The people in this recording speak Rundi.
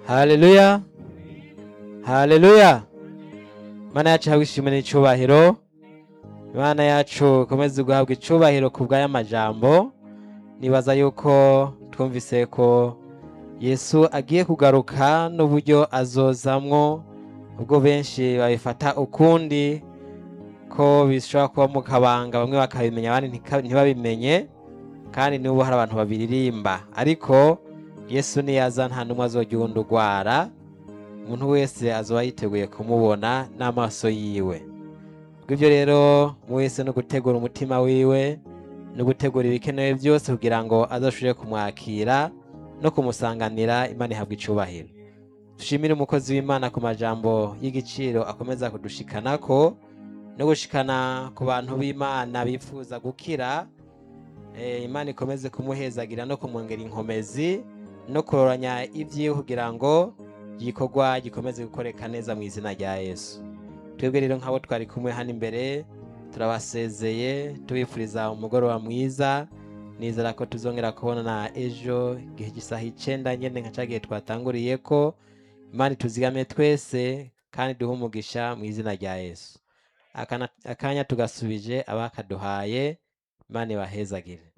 haleluya haleluya imana yacu ihabwa ishimwe n'icubahiro imana yacu ikomeze guhabwa icubahiro ku bw'aya majambo nibaza yuko twumvise ko yesu agiye kugaruka n'uburyo azozamwo ubwo benshi babifata ukundi ko bishobora kuba mu kabanga bamwe bakabimenya abandi ntika- ntibabimenye kandi n'ubu hari abantu babiririmba ariko yesu niyaza nta n'umwe azojya uwundi urwara umuntu wese azoba yiteguye kumubona n'amaso yiwe bw'ibyo rero mu wese no gutegura umutima wiwe no gutegura ibikenewe byose kugira ngo azoshobore kumwakira no kumusanganira imana ihabwa icubahiro dushimire umukozi w'imana ku majambo y'igiciro akomeza kudushikanako no gushikana ku bantu b'imana bifuza gukira Eh, imana ikomeze kumuhezagira no kumwongera inkomezi no kuroranya ibyiwe kugira ngo igikorwa gikomeze gukoreka neza mu izina rya yesu twebwe rero nk'abo twari kumwe hano imbere turabasezeye tubifuriza umugoroba mwiza nizera ko tuzongera kubonana ejo igihe gisaha icenda nyene nka ca gihe twatanguriye ko imana ituzigame twese kandi duhe umugisha mu izina rya yesu Akana- akanya tugasubije abakaduhaye imana ibahezagire